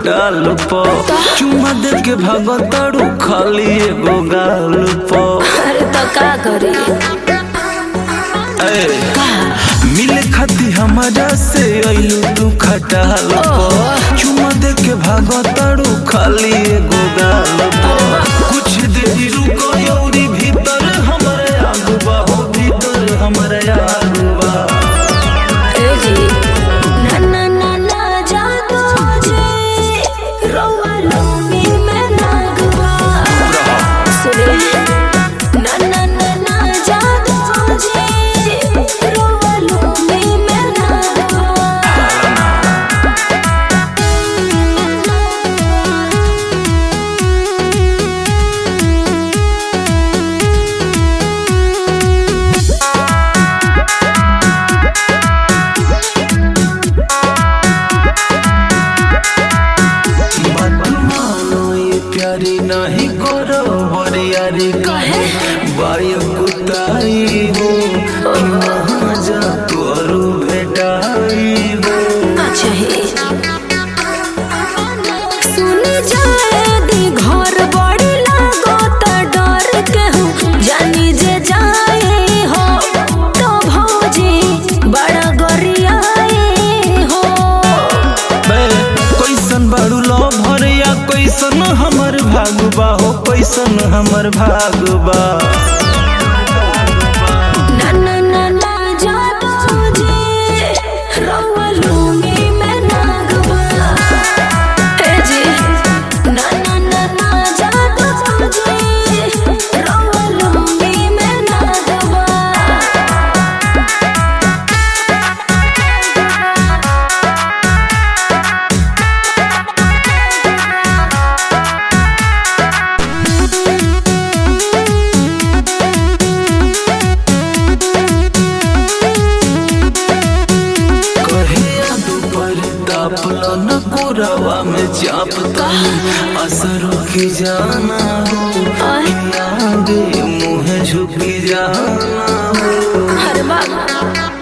खटाल प चुमा दे के भागताड़ू खाली एगो गाल प अरे तो का करी ए, मिले खाती हमारा से अइलू तू खटाल प चुमा दे के भागताड़ू खाली एगो गाल प कुछ देरी रुको यौरी भीतर हमरे आगुबा हो भीतर हमरे आगुबा ए जी ना ना ना ना जादू जी रौआ लूंगी मैं नागवा सुने ना ना ना ना जादू जी रौआ लूंगी मैं नागवा मत मानो ये प्यारी नहीं करो हरियारी काहे? बाय कुताई हो वहाँ जा तोरू भेटाई हो अच्छा ही सुन जाए दी घर बड़ी लागो त डर के हूँ जानी जे जाए हो तो भौजी बड़ा गरियाए हो बे कैसन बाड़ू लो भरिया कैसन हमर भागबा हो कैसन हमर भागबा ना ना ना ना जादू जी रौआ लूंगी मैं नागवा ए जी ना ना ना ना जादू जी रौआ लूंगी मैं नागवा कहिया दोपहर तापला न कोरावा में चापता असरों की जाना हो आय। आगे मुँह झुकी जाना हो हर बाबा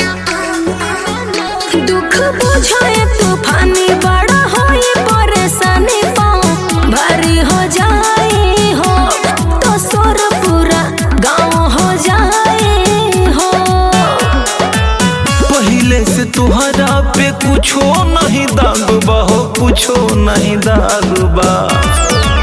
दुख बुझाए तूफानी बड़ा होई परेशानी पाँव भारी हो जाए हो तो सोर पूरा गाँव हो जाए हो पहले से तुहरा पे कुछो नहीं दागबा हो कुछो नहीं दागबा